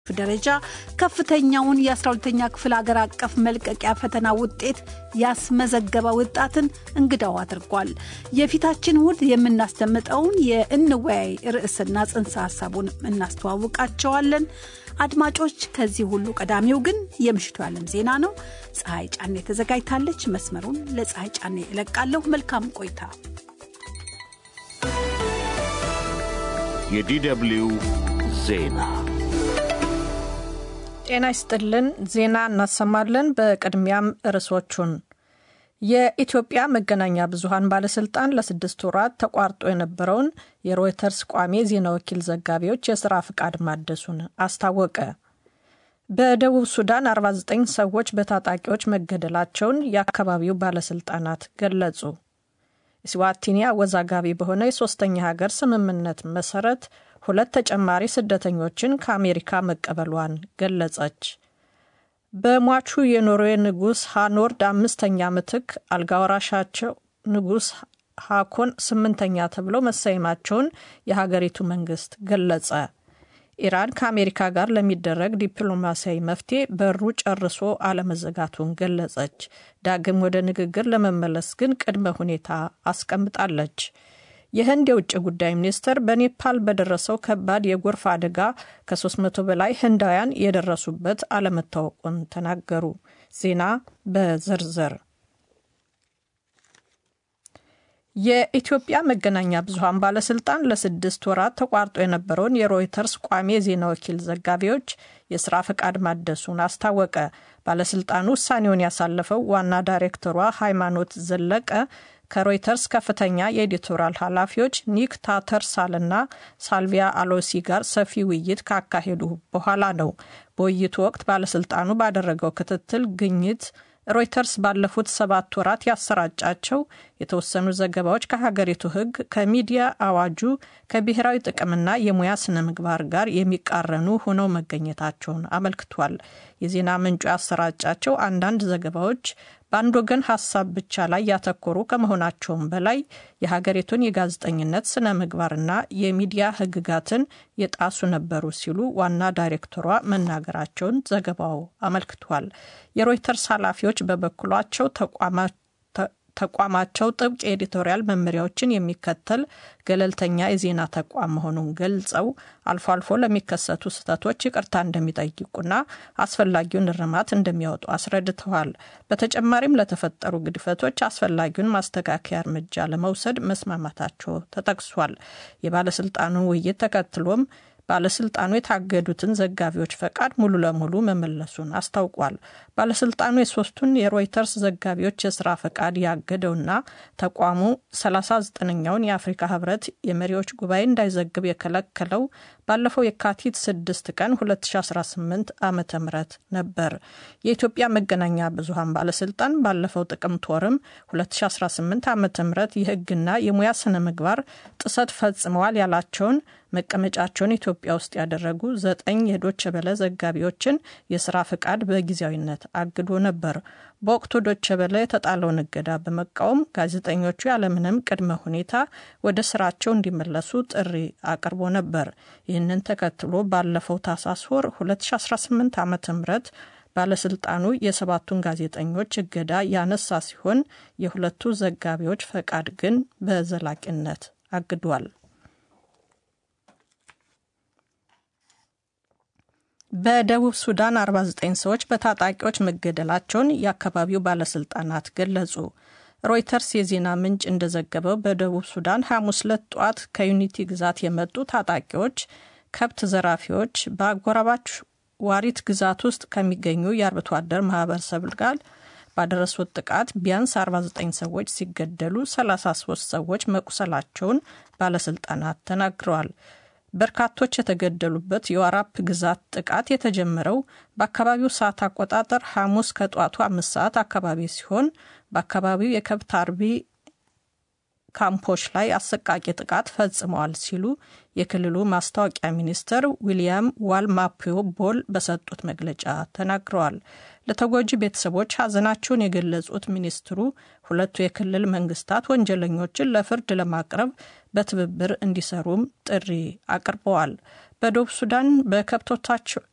ደረጃ ከፍተኛውን የ12ተኛ ክፍል አገር አቀፍ መልቀቂያ ፈተና ውጤት ያስመዘገበ ወጣትን እንግዳው አድርጓል። የፊታችን እሁድ የምናስደምጠውን የእንወያይ ርዕስና ጽንሰ ሀሳቡን እናስተዋውቃቸዋለን። አድማጮች፣ ከዚህ ሁሉ ቀዳሚው ግን የምሽቱ የዓለም ዜና ነው። ፀሐይ ጫኔ ተዘጋጅታለች። መስመሩን ለፀሐይ ጫኔ እለቃለሁ። መልካም ቆይታ። የዲደብልዩ ዜና ጤና ይስጥልን። ዜና እናሰማለን። በቅድሚያም ርዕሶቹን የኢትዮጵያ መገናኛ ብዙኃን ባለስልጣን ለስድስት ወራት ተቋርጦ የነበረውን የሮይተርስ ቋሚ ዜና ወኪል ዘጋቢዎች የሥራ ፍቃድ ማደሱን አስታወቀ። በደቡብ ሱዳን 49 ሰዎች በታጣቂዎች መገደላቸውን የአካባቢው ባለስልጣናት ገለጹ። ስዋቲኒ አወዛጋቢ በሆነ የሶስተኛ ሀገር ስምምነት መሰረት ሁለት ተጨማሪ ስደተኞችን ከአሜሪካ መቀበሏን ገለጸች። በሟቹ የኖርዌይ ንጉሥ ሃኖርድ አምስተኛ ምትክ አልጋወራሻቸው ንጉሥ ሃኮን ስምንተኛ ተብለው መሰየማቸውን የሀገሪቱ መንግስት ገለጸ። ኢራን ከአሜሪካ ጋር ለሚደረግ ዲፕሎማሲያዊ መፍትሄ በሩ ጨርሶ አለመዘጋቱን ገለጸች። ዳግም ወደ ንግግር ለመመለስ ግን ቅድመ ሁኔታ አስቀምጣለች። የህንድ የውጭ ጉዳይ ሚኒስትር በኔፓል በደረሰው ከባድ የጎርፍ አደጋ ከ300 በላይ ህንዳውያን የደረሱበት አለመታወቁን ተናገሩ። ዜና በዝርዝር የኢትዮጵያ መገናኛ ብዙኃን ባለስልጣን ለስድስት ወራት ተቋርጦ የነበረውን የሮይተርስ ቋሚ የዜና ወኪል ዘጋቢዎች የስራ ፈቃድ ማደሱን አስታወቀ። ባለስልጣኑ ውሳኔውን ያሳለፈው ዋና ዳይሬክተሯ ሃይማኖት ዘለቀ ከሮይተርስ ከፍተኛ የኤዲቶራል ኃላፊዎች ኒክ ታተርሳልና ሳልቪያ አሎሲ ጋር ሰፊ ውይይት ካካሄዱ በኋላ ነው። በውይይቱ ወቅት ባለስልጣኑ ባደረገው ክትትል ግኝት ሮይተርስ ባለፉት ሰባት ወራት ያሰራጫቸው የተወሰኑ ዘገባዎች ከሀገሪቱ ሕግ፣ ከሚዲያ አዋጁ፣ ከብሔራዊ ጥቅምና የሙያ ስነ ምግባር ጋር የሚቃረኑ ሆነው መገኘታቸውን አመልክቷል። የዜና ምንጩ ያሰራጫቸው አንዳንድ ዘገባዎች በአንድ ወገን ሀሳብ ብቻ ላይ ያተኮሩ ከመሆናቸውም በላይ የሀገሪቱን የጋዜጠኝነት ስነ ምግባርና የሚዲያ ሕግጋትን የጣሱ ነበሩ ሲሉ ዋና ዳይሬክተሯ መናገራቸውን ዘገባው አመልክቷል። የሮይተርስ ኃላፊዎች በበኩላቸው ተቋማቸው ጥብቅ የኤዲቶሪያል መመሪያዎችን የሚከተል ገለልተኛ የዜና ተቋም መሆኑን ገልጸው አልፎ አልፎ ለሚከሰቱ ስህተቶች ይቅርታ እንደሚጠይቁና አስፈላጊውን እርማት እንደሚያወጡ አስረድተዋል። በተጨማሪም ለተፈጠሩ ግድፈቶች አስፈላጊውን ማስተካከያ እርምጃ ለመውሰድ መስማማታቸው ተጠቅሷል። የባለስልጣኑን ውይይት ተከትሎም ባለስልጣኑ የታገዱትን ዘጋቢዎች ፈቃድ ሙሉ ለሙሉ መመለሱን አስታውቋል። ባለስልጣኑ የሶስቱን የሮይተርስ ዘጋቢዎች የስራ ፈቃድ ያገደውና ተቋሙ 39ኛውን የአፍሪካ ህብረት የመሪዎች ጉባኤ እንዳይዘግብ የከለከለው ባለፈው የካቲት 6 ቀን 2018 ዓ ም ነበር። የኢትዮጵያ መገናኛ ብዙኃን ባለስልጣን ባለፈው ጥቅምት ወርም 2018 ዓ ም የህግና የሙያ ስነ ምግባር ጥሰት ፈጽመዋል ያላቸውን መቀመጫቸውን ኢትዮጵያ ውስጥ ያደረጉ ዘጠኝ የዶቸ በለ ዘጋቢዎችን የስራ ፈቃድ በጊዜያዊነት አግዶ ነበር። በወቅቱ ዶቸ በለ የተጣለውን እገዳ በመቃወም ጋዜጠኞቹ ያለምንም ቅድመ ሁኔታ ወደ ስራቸው እንዲመለሱ ጥሪ አቅርቦ ነበር። ይህንን ተከትሎ ባለፈው ታህሳስ ወር 2018 ዓ ም ባለስልጣኑ የሰባቱን ጋዜጠኞች እገዳ ያነሳ ሲሆን የሁለቱ ዘጋቢዎች ፈቃድ ግን በዘላቂነት አግዷል። በደቡብ ሱዳን 49 ሰዎች በታጣቂዎች መገደላቸውን የአካባቢው ባለስልጣናት ገለጹ። ሮይተርስ የዜና ምንጭ እንደዘገበው በደቡብ ሱዳን ሐሙስ ዕለት ጠዋት ከዩኒቲ ግዛት የመጡ ታጣቂዎች ከብት ዘራፊዎች በአጎራባች ዋሪት ግዛት ውስጥ ከሚገኙ የአርብቶ አደር ማህበረሰብ ጋር ባደረሱት ጥቃት ቢያንስ 49 ሰዎች ሲገደሉ 33 ሰዎች መቁሰላቸውን ባለስልጣናት ተናግረዋል። በርካቶች የተገደሉበት የዋራፕ ግዛት ጥቃት የተጀመረው በአካባቢው ሰዓት አቆጣጠር ሐሙስ ከጧቱ አምስት ሰዓት አካባቢ ሲሆን በአካባቢው የከብት አርቢ ካምፖች ላይ አሰቃቂ ጥቃት ፈጽመዋል ሲሉ የክልሉ ማስታወቂያ ሚኒስትር ዊልያም ዋልማፒዮ ቦል በሰጡት መግለጫ ተናግረዋል። ለተጎጂ ቤተሰቦች ሐዘናቸውን የገለጹት ሚኒስትሩ ሁለቱ የክልል መንግስታት ወንጀለኞችን ለፍርድ ለማቅረብ በትብብር እንዲሰሩም ጥሪ አቅርበዋል። በደቡብ ሱዳን